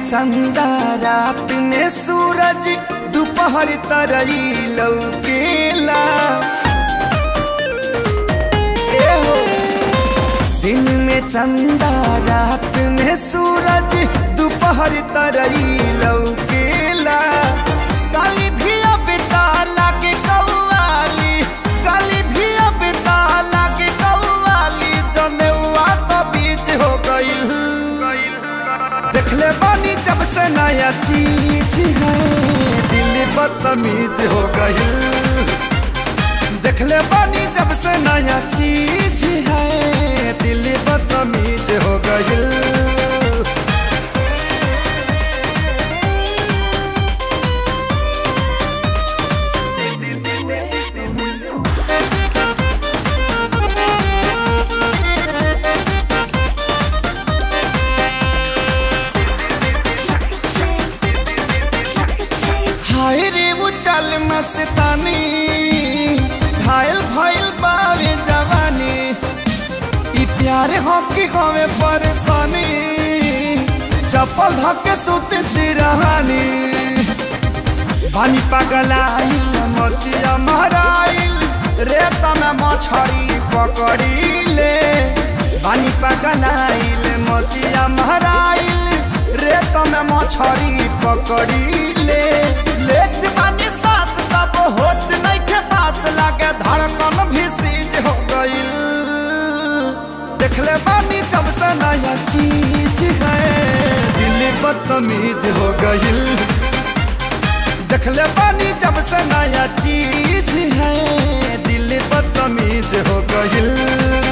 चंदा रात में सूरज दोपहर तरई लौकेला ए हो दिन में चंदा रात में सूरज दोपहर तरई लौकेला काली भी अब ताला के कौवाली काली भी अब ताला के कौवाली जनेवा तो बीच हो गईल देखले बानी जब से नया चीज है दिल बदतमीज हो गई देखले बानी जब से नया चीज है दिल बदतमीज हो गई हाय रे वो चल मस्तानी घायल भइल बावे जवानी ई प्यार हो कि हमें परेशानी चप्पल धक्के सुत सिरहानी पानी पगलाइल मोतिया महराइल रेत में मछरी पकड़ी ले पानी पगलाइल मोतिया महराइल रेत में मछरी पकड़ी ले लेट पानी सांस तब होत नहीं के पास लागे धड़कन भी सीज हो गई देखले बानी जब से नया चीज है दिल बदतमीज हो गई देखले बानी जब से नया चीज है दिल बदतमीज हो गई